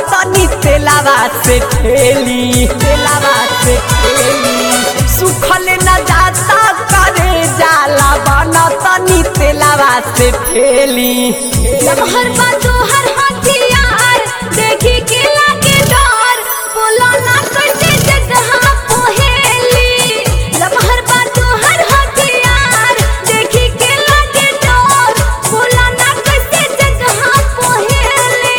तनी तेलावा से ठेली तेलावा से ठेली सुखल न जाता करे जाला बन तनी तेलावा से ठेली लमहर बा तोहर हथियार देखी के लागे डर बोला ना कैसे जगह पोहेली लमहर बा तोहर हथियार देखी के लागे डर बोला ना कैसे जगह पोहेली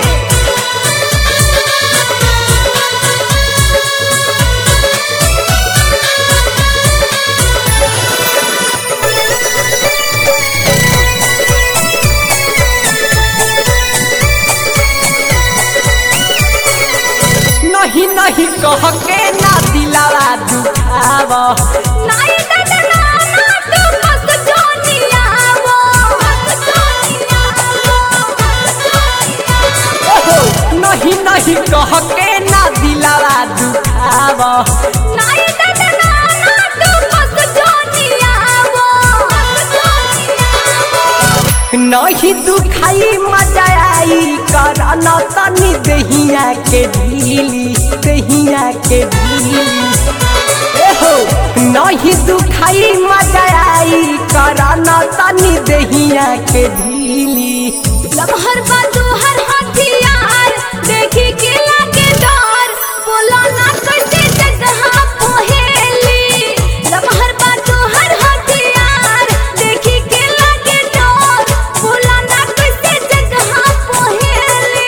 नहीं नहीं कह के ना दिलावा दुखाव नाई दादा नाना तू मत जोनियावो मत जोनियावो मत जोनियावो ओहो, नहीं नहीं कह के ना दिलावा दुखाव नाई दादा नाना तू मत जोनियावो मत जोनियावो नहीं दुखाई मजा आई कर न तनी दहिया के ढीली दहिया के ढीली एहो नहीं दुखाई मजा आई कर न तनी दहिया के ढीली लमहर बा तोहर हथियार देखी के लागे डर बोला ना कैसे जगह पोहेली लमहर बा तोहर हथियार देखी के लागे डर बोला ना कैसे जगह पोहेली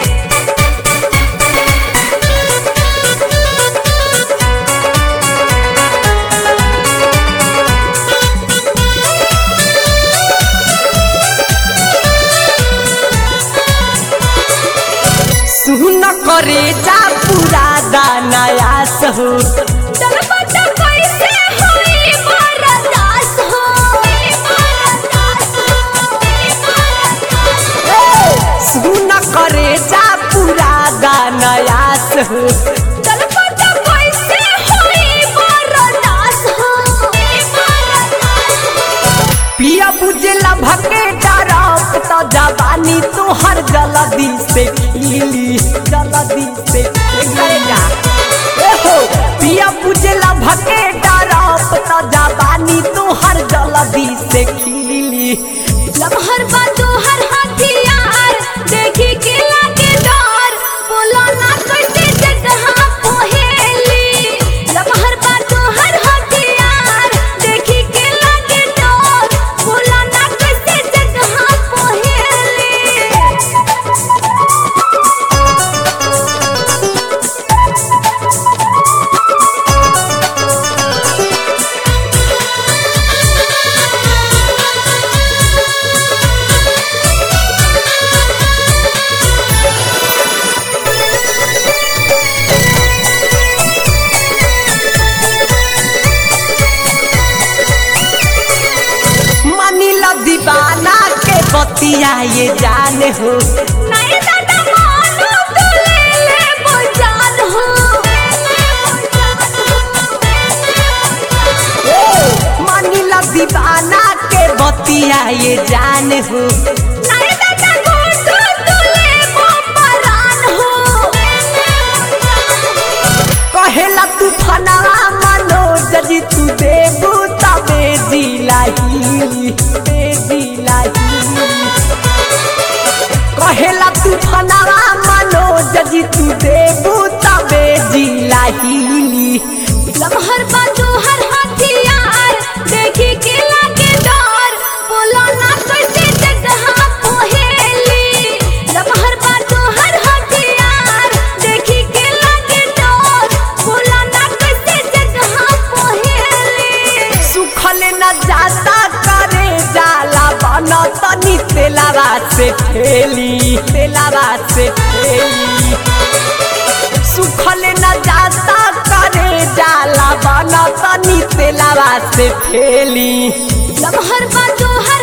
सुन करे जा पूरा दानायास हो चलबत कैसे होई बरदास हो बरदास हो बरदास सुन करे जा पूरा दानायास हो चलबत कैसे होई बरदास हो बरदास हो पिया बुझला भके डरप त जवानी तोहर जल्दी से खिली जल्दी से खिली जा एहो पिया बुझला भके डरप त जवानी तोहर जल्दी से खिली लमहर बा तोहर हथियार देखी के लागे डर बोला ना कैसे जगह पोहेली लमहर बा तोहर हथियार देखी के लागे डर बोला ना कैसे जगह पोहेली मानिला दीवाना के बतिया ये जान हो नहीं दादा मानो तो ले ले बुझान हो मानिला दीवाना के बतिया ये जान हो नहीं दादा गोटो तो ले परान हो कहेला तू फनवा मनोज जी तू देबू तबे जिलाही बे जिलाही कहेला तू फनवा मनोज जी तू देबू तबे जिलाही लमहर बा तोहर हथियार देखी के लागे डर बोला ना कैसे जगह पोहेली लमहर बा तोहर हथियार देखी के लागे डर बोला ना कैसे जगह पोहेली सुखल न जाता करे जाला बन तनी तेलावा से ठेली तेलावा से ठेली सुखल न जाता करे जाला बन तनी तेलावा से ठेली लमहर बा तोहर